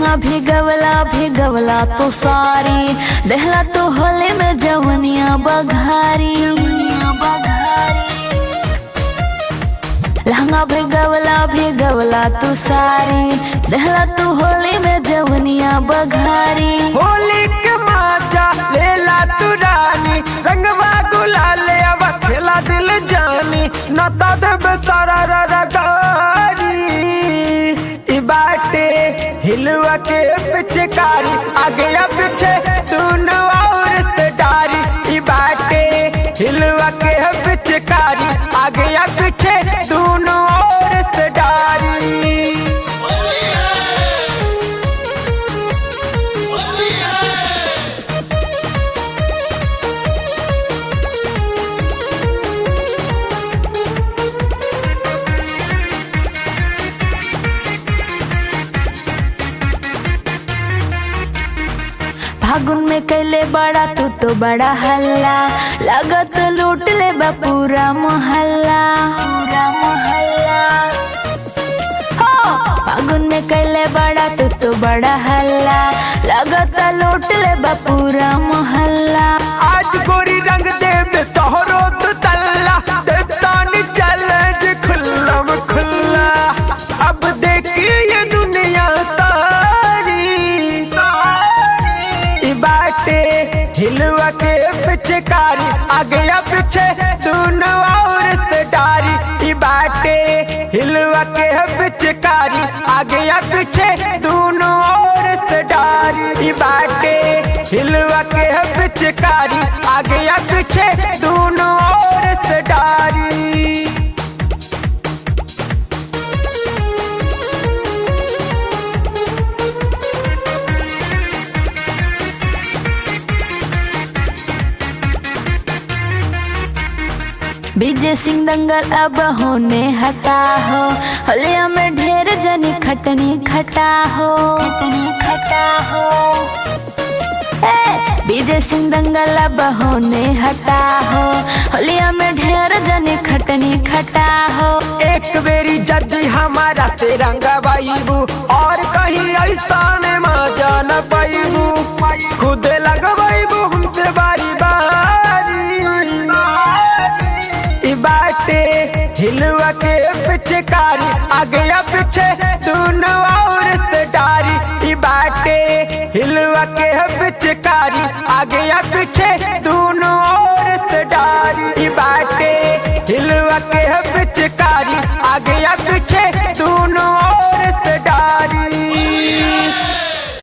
लहंगा भिगवला भिगवला तो सारी देहला तो होले में जवनिया बघारी लहंगा भिगवला भिगवला तू सारी देहला तू होली में जवनिया बघारी होली के माचा लेला तू रानी रंगवा गुलाल अब खेला दिल जानी नता देब सारा रगारी ई बाटे हिलवा के पिचकारी आगे या पीछे दोनों औरत डारी ई बाटे हिलवा के पिचकारी आगे या पीछे दोनों औरत डारी फागुन में कैले बड़ा तू तो बड़ा हल्ला लगत लूट ले बा पूरा मोहल्ला पूरा मोहल्ला हो फागुन में कैले बड़ा तू तो बड़ा हल्ला लगत लूट ले बा पूरा मोहल्ला आज गोरी रंग देव तोहरो तो तल्ला देवतानी चैलेंज खुल्लम खुल्ला अब देखिए ये दुनिया तारी ई बाटे हिलवा के पिचकारी आगे या पीछे दोनों औरत डारी ई बाटे हिलवा के पिचकारी आगे या पीछे दोनों औरत डारी ई बाटे हिलवा के पिचकारी आगे या पीछे दोनों औरत डारी विजय सिंह दंगल अब होने हटा हो हलिया में ढेर जनी खटनी खटा हो खटनी खटा हो ए, विजय सिंह दंगल अब होने हटा हो हलिया में ढेर जनी खटनी खटा हो एक बेरी जदी हमारा तिरंगा बाईबू और कहीं ऐसा ने मजा न पाईबू खुद लगवाईबू हमसे बारी बारी ई बाटे हिलवा के पिचकारी आगे या पीछे दोनों औरत डारी ई बाटे हिलवा के पिचकारी आगे या पीछे दोनों औरत डारी ई बाटे हिलवा के पिचकारी